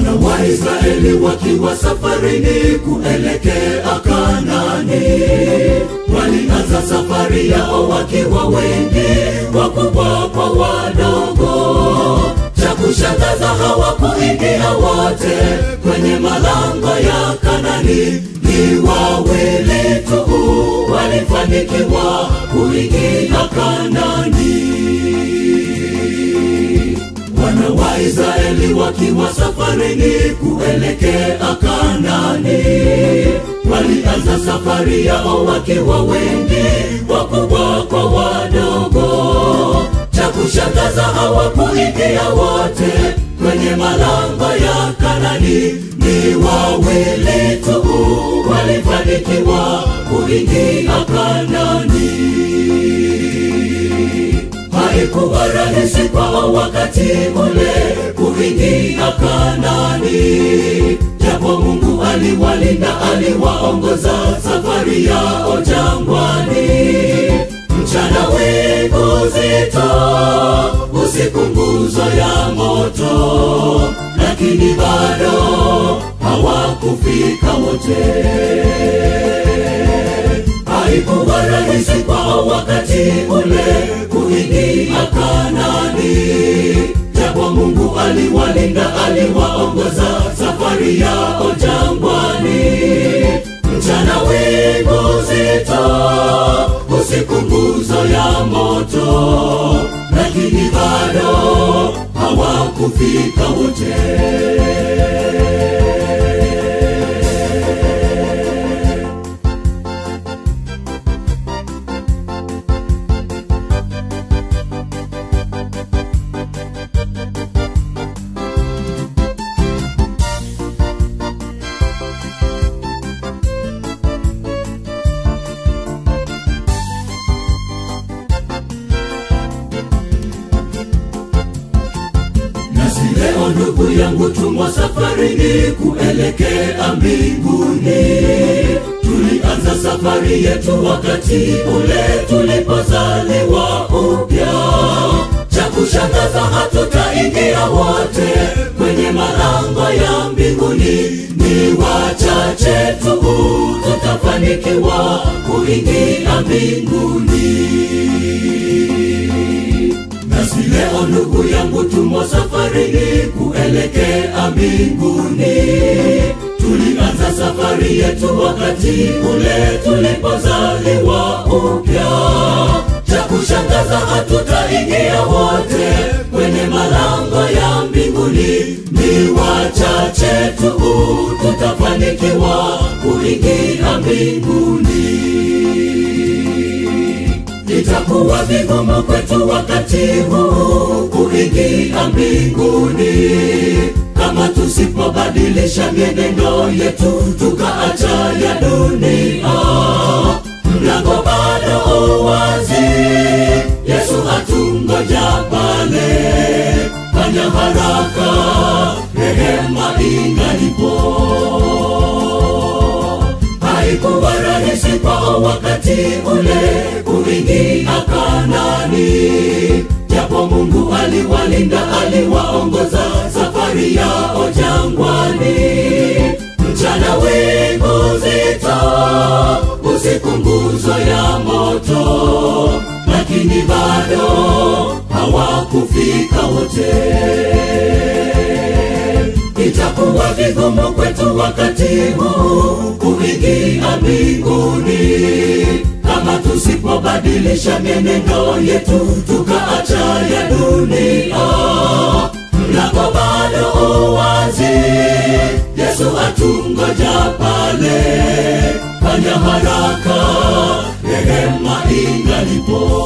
wana wa Israeli wakiwa safarini kuelekea Kanani, walianza safari yao wakiwa wengi, wakubwa kwa wadogo. Cha kushangaza hawakuingia wote kwenye malango ya Kanani, ni wawili tu walifanikiwa kuingia Kanani wana wa Israeli wakiwa safarini kuelekea Kanani, walianza safari yao wakiwa wengi, wakubwa kwa wadogo. Cha kushangaza hawakuingia wote kwenye malango ya Kanani, ni wawili tu walifanikiwa kuingia Kanani. Haikuwa rahisi kwao wakati ule kuingia Kanani, japo Mungu aliwalinda, aliwaongoza safari yao jangwani. Mchana wingu zito, usiku nguzo ya moto, lakini bado hawakufika wote haikuwa rahisi kwao wakati ule kuingia Kanani, japo Mungu aliwalinda, aliwaongoza safari yao jangwani. Mchana wingu zito, usiku nguzo ya moto, lakini bado hawakufika wote. Nasi leo ndugu yangu, tumo safarini kuelekea mbinguni. Tulianza safari yetu wakati ule tulipozaliwa upya. Cha kushangaza hatutaingia wote kwenye malango ya mbinguni, ni wachache tu tutafanikiwa kuingia mbinguni. Nasi leo ndugu yangu, tumo safarini kuelekea mbinguni. Tulianza safari yetu wakati ule tulipozaliwa upya. Cha kushangaza hatutaingia wote kwenye malango ya mbinguni, ni wachache tu tutafanikiwa kuingia mbinguni. Itakuwa vigumu kwetu wakati huu kuingia mbinguni kama tusipobadilisha mienendo yetu tukaacha ya dunia. Mlango bado wazi, Yesu atungoja pale. Fanya haraka, rehema ingalipo haikuwa rahisi kwao wakati ule kuingia Kanani, japo Mungu aliwalinda, aliwaongoza safari yao jangwani. Mchana wingu zito, usiku nguzo ya moto, lakini bado hawakufika wote itakuwa vigumu kwetu wakati huu kuingia mbinguni kama tusipobadilisha mienendo yetu tukaacha ya dunia. Mlango bado wazi, Yesu atungoja pale. Fanya haraka, rehema ingalipo.